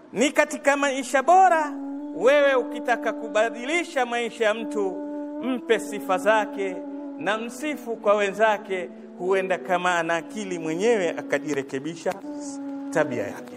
ni katika maisha bora. Wewe ukitaka kubadilisha maisha ya mtu, mpe sifa zake na msifu kwa wenzake, huenda kama ana akili mwenyewe akajirekebisha tabia yake.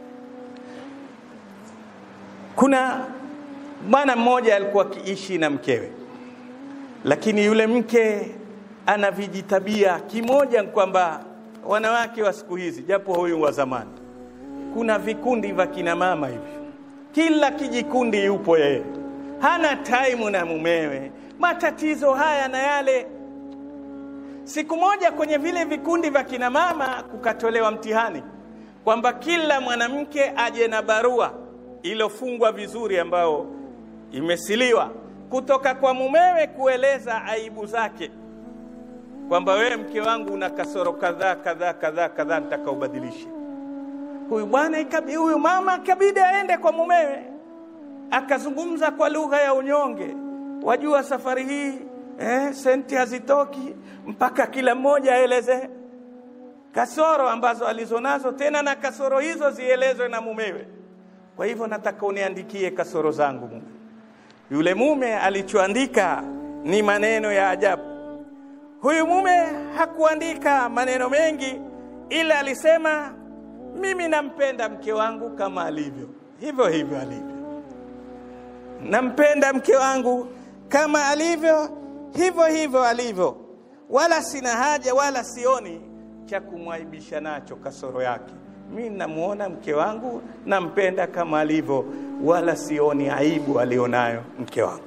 Kuna bwana mmoja alikuwa akiishi na mkewe, lakini yule mke ana vijitabia. Kimoja ni kwamba wanawake wa siku hizi, japo huyu wa zamani, kuna vikundi vya kina mama hivi, kila kijikundi yupo yeye, hana taimu na mumewe, matatizo haya na yale. Siku moja kwenye vile vikundi vya kina mama kukatolewa mtihani kwamba kila mwanamke aje na barua iliyofungwa vizuri, ambao imesiliwa kutoka kwa mumewe kueleza aibu zake kwamba wewe mke wangu una kasoro kadhaa kadhaa kadhaa kadhaa, nitaka ubadilishe. Huyu bwana huyu mama ikabidi aende kwa mumewe, akazungumza kwa lugha ya unyonge. Wajua safari hii eh, senti hazitoki mpaka kila mmoja aeleze kasoro ambazo alizonazo, tena na kasoro hizo zielezwe na mumewe. Kwa hivyo nataka uniandikie kasoro zangu mume. Yule mume alichoandika ni maneno ya ajabu. Huyu mume hakuandika maneno mengi, ila alisema mimi nampenda mke wangu kama alivyo, hivyo hivyo alivyo. Nampenda mke wangu kama alivyo, hivyo hivyo alivyo, wala sina haja wala sioni cha kumwaibisha nacho kasoro yake. Mi namuona mke wangu, nampenda kama alivyo, wala sioni aibu alionayo mke wangu.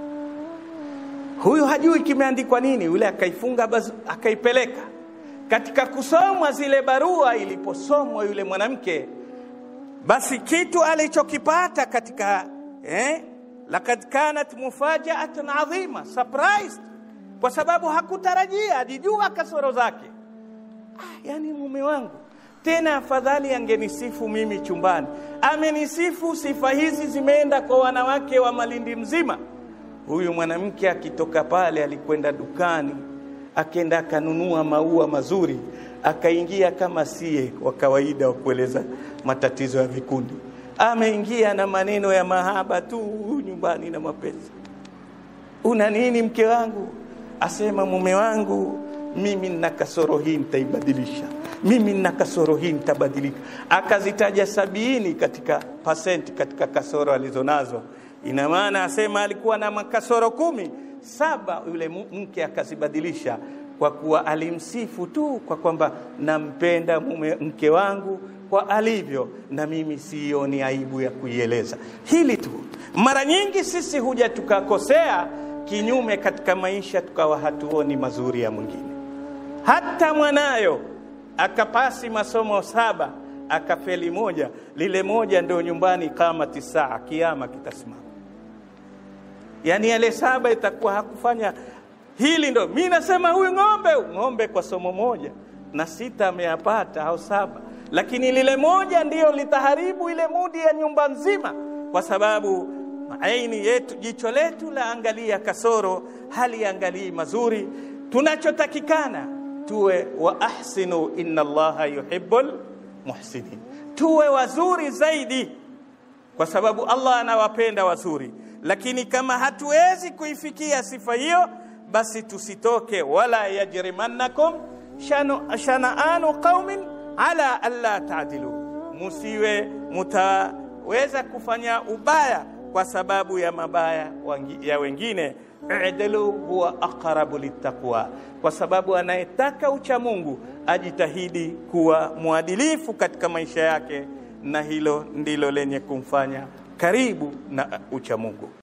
Huyu hajui kimeandikwa nini, yule akaifunga bazu, akaipeleka katika kusomwa zile barua. Iliposomwa yule mwanamke, basi kitu alichokipata katika eh, lakad kanat mufajaatan adhima, surprised, kwa sababu hakutarajia, alijua kasoro zake. Ah, yani mume wangu tena afadhali angenisifu mimi chumbani, amenisifu. Sifa hizi zimeenda kwa wanawake wa Malindi mzima. Huyu mwanamke akitoka pale, alikwenda dukani, akenda akanunua maua mazuri, akaingia kama sie wa kawaida wa kueleza matatizo ya vikundi. Ameingia na maneno ya mahaba tu nyumbani na mapenzi. Una nini mke wangu? Asema mume wangu, mimi nina kasoro hii, nitaibadilisha. Mimi nina kasoro hii, nitabadilika. Akazitaja sabini katika pasenti katika kasoro alizonazo ina maana asema alikuwa na makasoro kumi, saba yule mke akazibadilisha kwa kuwa alimsifu tu kwa kwamba nampenda mume mke wangu kwa alivyo, na mimi sioni aibu ya kuieleza hili tu. Mara nyingi sisi huja tukakosea kinyume katika maisha, tukawa hatuoni mazuri ya mwingine. Hata mwanayo akapasi masomo saba akafeli moja, lile moja ndio nyumbani kama tisaa, kiama kitasimama yaani yale saba itakuwa hakufanya hili. Ndo mi nasema huyu ng'ombe ng'ombe kwa somo moja na sita ameyapata au saba, lakini lile moja ndiyo litaharibu ile mudi ya nyumba nzima, kwa sababu aini yetu, jicho letu la angalia kasoro, hali angalii mazuri. Tunachotakikana tuwe wa ahsinu, inna Allaha yuhibbul muhsinin, tuwe wazuri zaidi, kwa sababu Allah anawapenda wazuri lakini kama hatuwezi kuifikia sifa hiyo, basi tusitoke. wala yajrimannakum shanaanu qaumin ala alla taadilu, musiwe mutaweza kufanya ubaya kwa sababu ya mabaya ya wengine. Idilu huwa aqrabu littaqwa, kwa sababu anayetaka ucha Mungu ajitahidi kuwa mwadilifu katika maisha yake, na hilo ndilo lenye kumfanya karibu na ucha Mungu.